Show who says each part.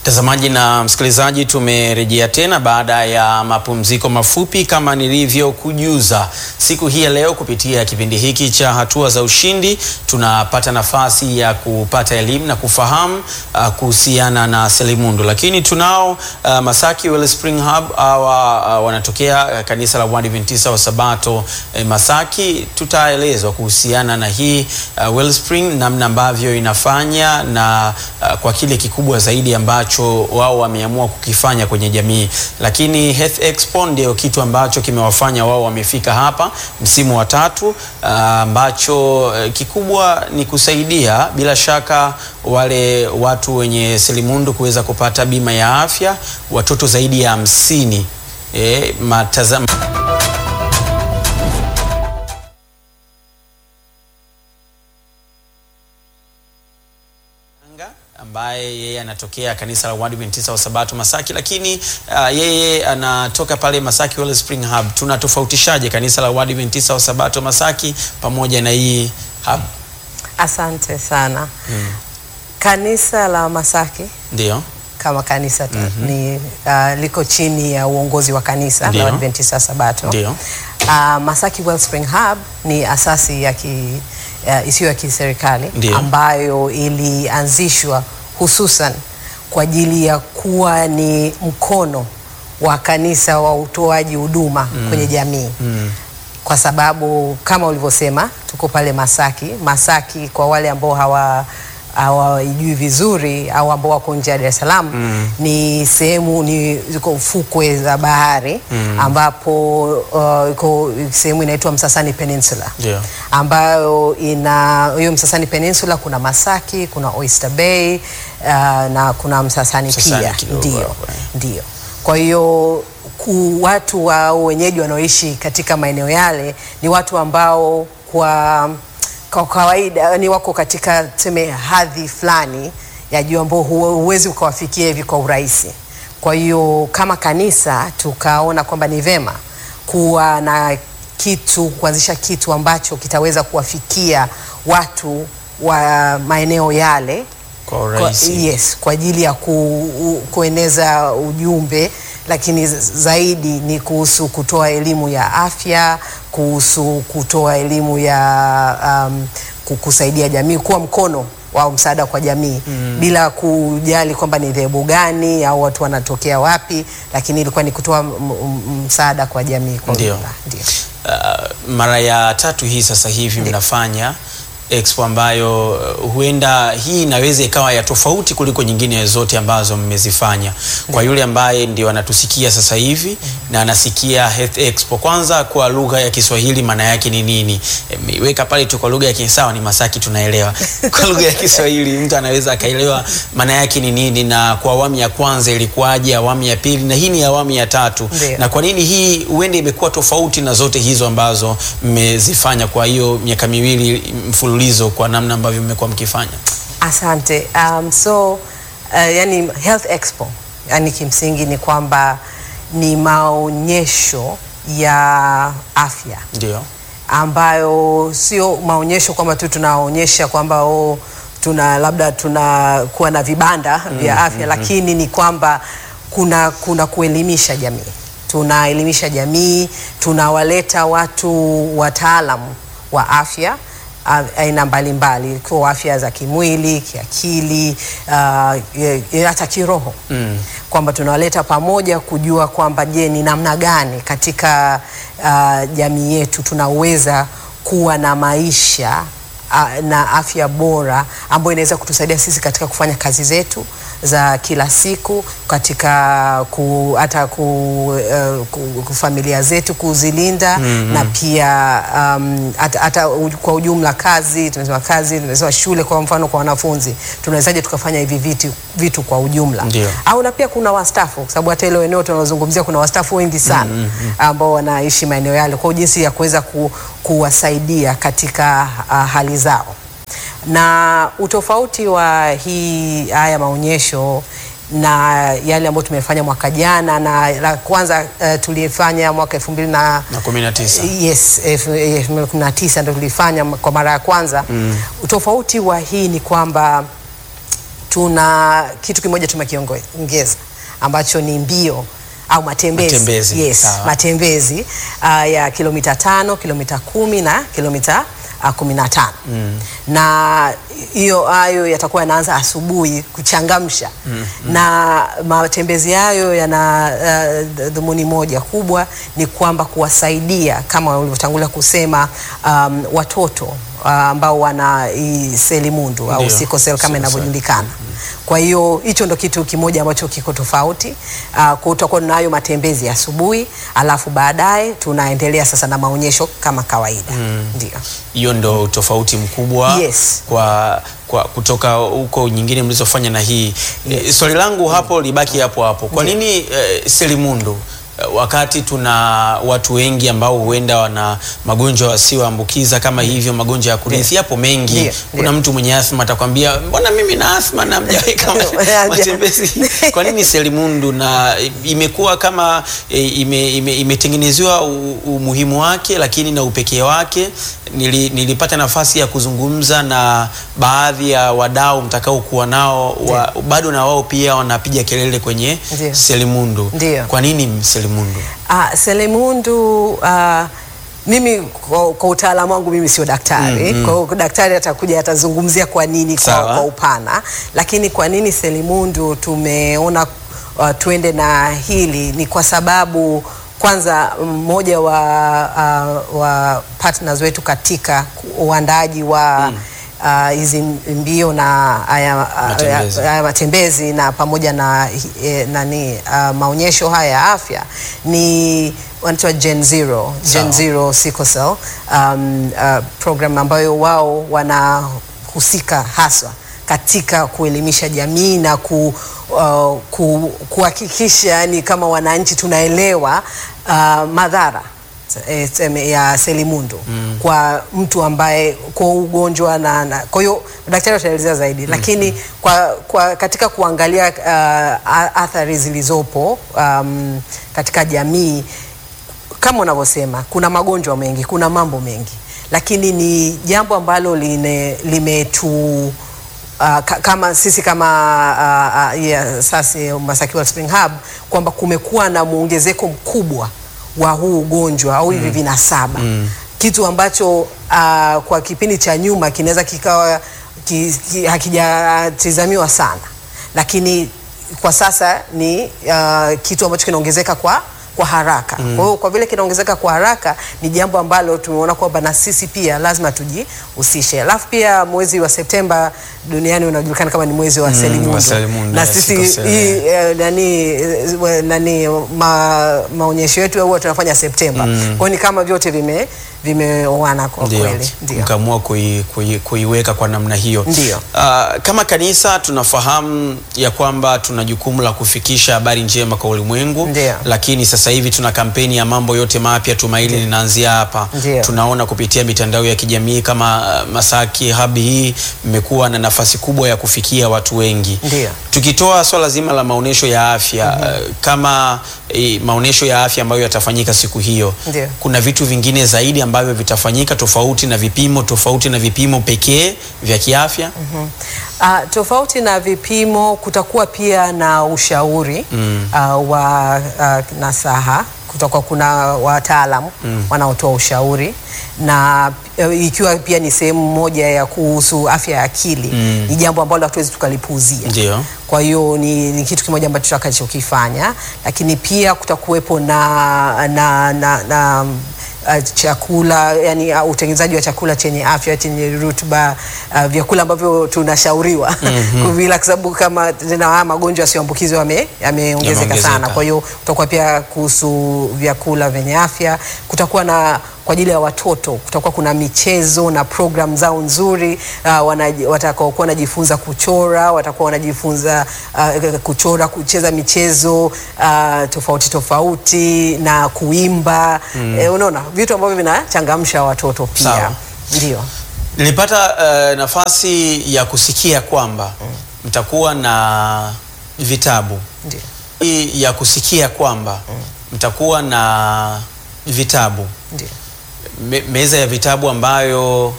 Speaker 1: Mtazamaji na msikilizaji, tumerejea tena baada ya mapumziko mafupi. Kama nilivyokujuza siku hii ya leo, kupitia kipindi hiki cha hatua za ushindi, tunapata nafasi ya kupata elimu na kufahamu uh, kuhusiana na selimundu, lakini tunao uh, Masaki Wellspring Hub hawa uh, wanatokea uh, kanisa la Waadventista wa Sabato eh, Masaki. Tutaelezwa kuhusiana na hii uh, Wellspring, namna ambavyo inafanya na uh, kwa kile kikubwa zaidi ambacho wao wameamua kukifanya kwenye jamii, lakini Health Expo ndio kitu ambacho kimewafanya wao wamefika hapa msimu wa tatu, ambacho uh, kikubwa ni kusaidia bila shaka wale watu wenye selimundu kuweza kupata bima ya afya, watoto zaidi ya hamsini e, matazama ambaye yeye anatokea kanisa la Waadventista wa Sabato Masaki, lakini uh, yeye anatoka pale Masaki Wellspring Hub. Tunatofautishaje kanisa la Waadventista wa Sabato Masaki pamoja na hii hub?
Speaker 2: Asante sana. Mm. Kanisa la Masaki
Speaker 1: Ndio.
Speaker 2: kama kanisa mm -hmm. ni uh, liko chini ya uongozi wa kanisa
Speaker 1: Ndio.
Speaker 2: la Adventista Sabato.
Speaker 1: Ndio.
Speaker 2: Uh, Masaki Wellspring Hub ni asasi ya ki, uh, isiyo ya kiserikali
Speaker 1: Ndio.
Speaker 2: ambayo ilianzishwa hususan kwa ajili ya kuwa ni mkono wa kanisa wa utoaji huduma kwenye jamii
Speaker 1: Mm.
Speaker 2: kwa sababu kama ulivyosema tuko pale Masaki. Masaki kwa wale ambao hawa hawaijui vizuri au ambao wako nje ya Dar es Salaam
Speaker 1: Mm.
Speaker 2: ni sehemu ni ziko fukwe za bahari
Speaker 1: Mm.
Speaker 2: ambapo uh, iko sehemu inaitwa Msasani Peninsula
Speaker 1: Ndio.
Speaker 2: ambayo ina hiyo Msasani Peninsula kuna Masaki, kuna Oyster Bay uh, na kuna Msasani,
Speaker 1: Msasani
Speaker 2: pia
Speaker 1: kidogo
Speaker 2: ndio,
Speaker 1: hapo, eh.
Speaker 2: ndio. Kwa hiyo ku, watu wa wenyeji wanaoishi katika maeneo yale ni watu ambao kwa kwa kawaida ni wako katika tuseme hadhi fulani ya juu ambao hu- huwezi ukawafikia hivi kwa urahisi. Kwa hiyo kama kanisa tukaona kwamba ni vema kuwa na kitu kuanzisha kitu ambacho kitaweza kuwafikia watu wa maeneo yale
Speaker 1: Kwa
Speaker 2: kwa,
Speaker 1: urahisi.
Speaker 2: yes, kwa ajili ya ku, u, kueneza ujumbe, lakini z- zaidi ni kuhusu kutoa elimu ya afya, kuhusu kutoa elimu ya um, ku- kusaidia jamii, kuwa mkono wa msaada kwa jamii mm. bila kujali kwamba ni dhehebu gani au watu wanatokea wapi, lakini ilikuwa ni kutoa m- m- msaada kwa jamii kwa
Speaker 1: Ndio.
Speaker 2: ujumla. Ndio.
Speaker 1: Uh, mara ya tatu hii sasa hivi mnafanya expo ambayo uh, huenda hii inaweza ikawa ya tofauti kuliko nyingine zote ambazo mmezifanya. Kwa yule ambaye ndio anatusikia sasa hivi na anasikia Health Expo, kwanza kwa lugha ya Kiswahili maana yake ni nini? Imeweka pale tu kwa lugha ya Kisawa ni Masaki tunaelewa. Kwa lugha ya Kiswahili mtu anaweza akaelewa maana yake ni nini, na kwa awamu ya kwanza ilikuwaje, awamu ya pili, na hii ni awamu ya tatu
Speaker 2: Ndio.
Speaker 1: na kwa nini hii huenda imekuwa tofauti na zote hizo ambazo mmezifanya kwa hiyo miaka miwili mfululizo kwa namna ambavyo mmekuwa mkifanya?
Speaker 2: Asante. Um, so uh, yani Health Expo yani kimsingi ni kwamba ni maonyesho ya afya
Speaker 1: Ndio.
Speaker 2: ambayo sio maonyesho kwamba tu tunaonyesha kwamba oh, tuna labda tunakuwa na vibanda vya afya lakini ni kwamba kuna, kuna kuelimisha jamii, tunaelimisha jamii, tunawaleta watu wataalamu wa afya a- aina mbalimbali ikiwa afya za kimwili, kiakili, uh, ye- ye- hata kiroho
Speaker 1: Mm.
Speaker 2: kwamba tunawaleta pamoja kujua kwamba je, ni namna gani katika uh, jamii yetu tunaweza kuwa na maisha uh, na afya bora ambayo inaweza kutusaidia sisi katika kufanya kazi zetu za kila siku katika ku, hata ku, uh, ku, ku familia zetu kuzilinda mm-hmm. na pia um, hata, hata u- kwa ujumla kazi tumesema kazi tumesema shule kwa mfano kwa wanafunzi tunawezaje tukafanya hivi vitu, vitu kwa ujumla
Speaker 1: Ndio.
Speaker 2: au na pia kuna wastaafu kwa sababu hata ile eneo tunalozungumzia kuna wastaafu wengi sana mm -hmm. ambao wanaishi maeneo yale, kwa hiyo jinsi ya kuweza ku, kuwasaidia katika uh, hali zao na utofauti wa hii haya maonyesho na yale ambayo tumefanya mwaka jana na la kwanza uh, tulifanya mwaka elfu mbili na
Speaker 1: Na kumi na tisa.
Speaker 2: yes elfu elfu mbili kumi na tisa ndo tulifanya kwa mara ya kwanza mm. Utofauti wa hii ni kwamba tuna kitu kimoja tumekiongeza ambacho ni mbio au matembezi,
Speaker 1: Matembezi,
Speaker 2: Yes,
Speaker 1: sawa.
Speaker 2: matembezi uh, ya kilomita tano, kilomita kumi na kilomita uh, kumi na tano na hiyo hayo yatakuwa yanaanza asubuhi kuchangamsha na matembezi hayo yana uh, dhumuni moja kubwa ni kwamba kuwasaidia kama ulivyotangulia kusema um, watoto uh, ambao wana hii selimundu au
Speaker 1: Ndio,
Speaker 2: sickle cell kama
Speaker 1: sickle cell.
Speaker 2: inavyojulikana kwa hiyo hicho ndo kitu kimoja ambacho kiko tofauti. Uh, kwa tutakuwa tunayo matembezi ya asubuhi, alafu baadaye tunaendelea sasa na maonyesho kama kawaida. Ndio.
Speaker 1: hiyo ndo tofauti mkubwa
Speaker 2: Yes.
Speaker 1: kwa, kwa kutoka huko nyingine mlizofanya na hii e, swali langu hapo libaki hapo hapo kwa
Speaker 2: Ndiyo.
Speaker 1: nini e, selimundu e, wakati tuna watu wengi ambao huenda wana magonjwa yasiyoambukiza kama hivyo magonjwa ya kurithi yapo mengi
Speaker 2: Ndiyo,
Speaker 1: kuna
Speaker 2: ndiyo.
Speaker 1: mtu mwenye athma atakwambia mbona mimi na athma na mjaweka
Speaker 2: Haja.
Speaker 1: matembezi kwa nini selimundu na imekuwa kama e, ime, ime, imetengenezewa u- umuhimu wake lakini na upekee wake Nili, nilipata nafasi ya kuzungumza na baadhi ya wadau mtakaokuwa nao wa, bado na wao pia wanapiga kelele kwenye
Speaker 2: Ndiyo.
Speaker 1: selimundu
Speaker 2: Ndiyo.
Speaker 1: kwa nini selimundu
Speaker 2: Ah, selimundu uh, mimi kwa, kwa utaalamu wangu mimi sio daktari
Speaker 1: Mm, mm.
Speaker 2: kwa hiyo daktari atakuja atazungumzia kwa nini kwa,
Speaker 1: Sawa.
Speaker 2: kwa upana, lakini kwa nini selimundu tumeona uh, tuende na hili ni kwa sababu kwanza mmoja wa, uh, wa partners wetu katika uandaaji wa uh, hizi mbio na haya
Speaker 1: Matembezi.
Speaker 2: haya matembezi na pamoja na eh, nani uh, maonyesho haya ya afya ni wanaitwa Gen Zero, Gen
Speaker 1: Sawa.
Speaker 2: Zero Sickle Cell um, uh, program ambayo wao wanahusika haswa katika kuelimisha jamii na ku, uh, ku, kuhakikisha yani kama wananchi tunaelewa uh, madhara eh, tuseme ya selimundu kwa mtu ambaye kwa ugonjwa na, na kwa hiyo daktari wataelezea zaidi lakini kwa, kwa katika kuangalia uh, a- athari zilizopo um, katika jamii kama unavyosema kuna magonjwa mengi, kuna mambo mengi, lakini ni jambo ambalo line- limetu Uh, ka, kama sisi kama uh, uh, yeah, sasa Masaki Well Spring Hub kwamba kumekuwa na muongezeko mkubwa wa huu ugonjwa au hivi vinasaba kitu ambacho uh, kwa kipindi cha nyuma kinaweza kikawa ki, ki, hakijatizamiwa sana, lakini kwa sasa ni uh, kitu ambacho kinaongezeka kwa kwa haraka. Kwa hiyo kwa vile kinaongezeka kwa haraka ni jambo ambalo tumeona kwamba na sisi pia lazima tujihusishe. Alafu pia mwezi wa Septemba duniani unajulikana kama ni mwezi wa selimundu.
Speaker 1: wa selimundu,
Speaker 2: na
Speaker 1: yes,
Speaker 2: sisi
Speaker 1: sickle cell,
Speaker 2: hii eh, nani eh, we- nani ma, maonyesho yetu huwa tunafanya Septemba. Kwa hiyo ni kama vyote vime vimeoana kwa
Speaker 1: Ndio,
Speaker 2: kweli. Ndio.
Speaker 1: mkaamua kui, kui, kuiweka kwa namna hiyo.
Speaker 2: Ndio.
Speaker 1: Ah, kama kanisa tunafahamu ya kwamba tuna jukumu la kufikisha habari njema kwa ulimwengu,
Speaker 2: Ndio.
Speaker 1: lakini sasa hivi tuna kampeni ya mambo yote mapya, tumaini linaanzia hapa.
Speaker 2: Ndio.
Speaker 1: Tunaona kupitia mitandao ya kijamii kama ah, Masaki Hub hii mmekuwa na nafasi kubwa ya kufikia watu wengi.
Speaker 2: Ndio.
Speaker 1: Tukitoa swala zima la maonyesho ya afya eh, kama eh, maonyesho ya afya ambayo yatafanyika siku hiyo,
Speaker 2: Ndio.
Speaker 1: kuna vitu vingine zaidi ambavyo vitafanyika tofauti na vipimo tofauti na vipimo pekee vya kiafya.
Speaker 2: Ah, tofauti na vipimo kutakuwa pia na ushauri ah, wa ah, nasaha kutakuwa kuna wataalamu wanaotoa ushauri na eh, ikiwa pia ni sehemu moja ya kuhusu afya ya akili ni jambo ambalo hatuwezi tukalipuuzia.
Speaker 1: Ndio.
Speaker 2: Kwa hiyo ni, ni kitu kimoja ambacho tutakachokifanya, lakini pia kutakuwepo na, na, na, na uh, chakula yani uh, utengenezaji wa chakula chenye afya chenye rutuba uh, vyakula ambavyo tunashauriwa kuvila kwa sababu kama tena haya magonjwa yasiyoambukizwa yame- yameongezeka
Speaker 1: Yameongezeka.
Speaker 2: sana. Kwa hiyo kutakuwa pia kuhusu vyakula vyenye afya, kutakuwa na kwa ajili ya watoto kutakuwa kuna michezo na program zao nzuri uh, wanaji- watakaokuwa wanajifunza kuchora, watakuwa wanajifunza uh, kuchora, kucheza michezo uh, tofauti tofauti na kuimba eh, unaona vitu ambavyo vinachangamsha watoto pia.
Speaker 1: Sawa.
Speaker 2: Ndio.
Speaker 1: Nilipata eh, nafasi ya kusikia kwamba mtakuwa na vitabu
Speaker 2: Ndio.
Speaker 1: Hii ya kusikia kwamba mtakuwa na vitabu
Speaker 2: Ndio.
Speaker 1: me, meza ya vitabu ambayo